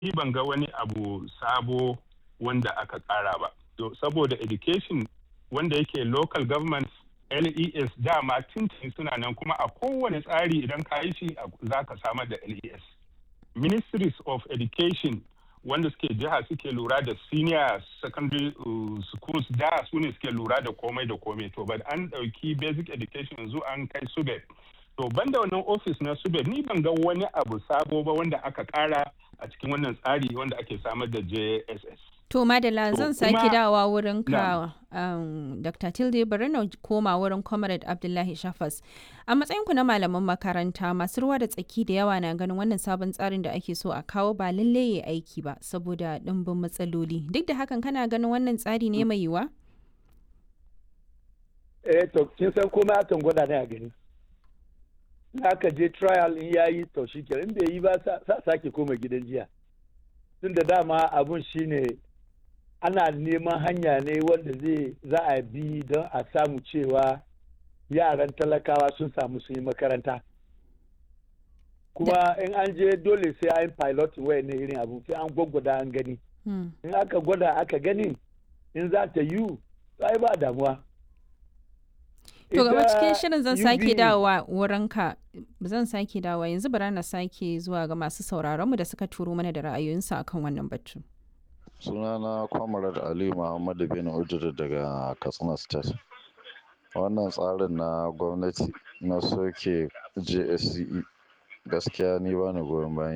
ni ban ga wani abu sabo wanda aka ƙara ba to saboda education wanda yake local government les dama tintin suna nan kuma a kowane tsari idan ka yi shi za ka samar da les ministries of education wanda suke jiha suke lura da senior secondary uh, schools da su ne suke lura da komai da komai to but an ɗauki basic education yanzu an kai subed to banda wannan office na subed ni ban ga wani abu sabo ba wanda aka kara a cikin wannan tsari wanda ake samar da jss To Madala zan sake kuma- dawowa wurin ka um, Dr. Tilde bari na koma wurin Comrade Abdullahi Shafas. A matsayinku na malaman makaranta masu ruwa da tsaki da yawa na ganin wannan sabon tsarin da ake so a kawo ba lalle ya aiki ba saboda ɗimbin matsaloli. Duk da hakan kana ganin wannan tsari ne mai yiwa? eh to kin san komai akan gwada ne a gani in aka je trial in yayi to shi in bai yi ba sa sa- sake koma gidan jiya tun da dama abun shine ana neman hanya ne wanda zai za a bi don a samu cewa yaran talakawa sun samu su yi makaranta kuma in an je dole sai an pilot wayan ne irin abu sai an gwaggwada an gani Hmm. in aka gwada aka gani in za ta yiwu ai ba damuwa To gaba Ita cikin shirin zan sake UBE dawowa wurinka zan sake dawowa yanzu bara na sake zuwa ga masu sauraronmu da suka turo mana da ra'ayoyinsu akan wannan batu. sunana kwamarar ali muhammadu bin ujiri daga katsina state wannan tsarin na gwamnati na soke jsce gaskiya ni ba ni goyon bayan